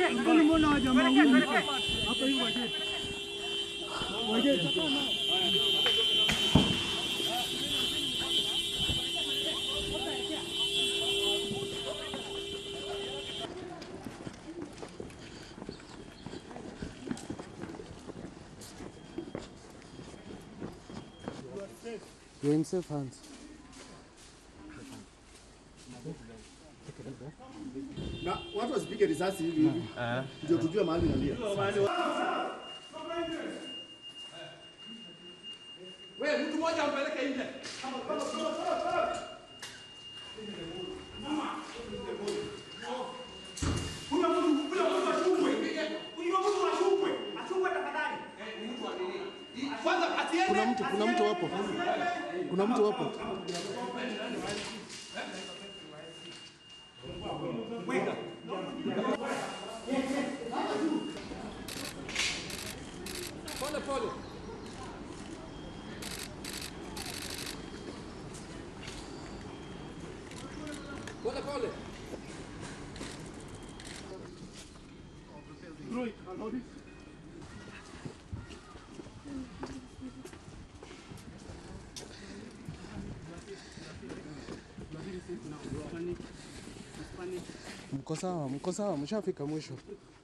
You're in safe hands. na watu wasipige risasi hivi hivi, ndio tujue mahali nalia. Wewe mtu mmoja ampeleke nje. Huyo mtu huyo mtu ashukwe. Huyo mtu ashukwe. Ashukwe tafadhali. Kwanza asiende. Kuna mtu, kuna mtu hapo. Kuna mtu hapo. Pole pole. Pole pole. Mko sawa, mko sawa, mshafika mwisho.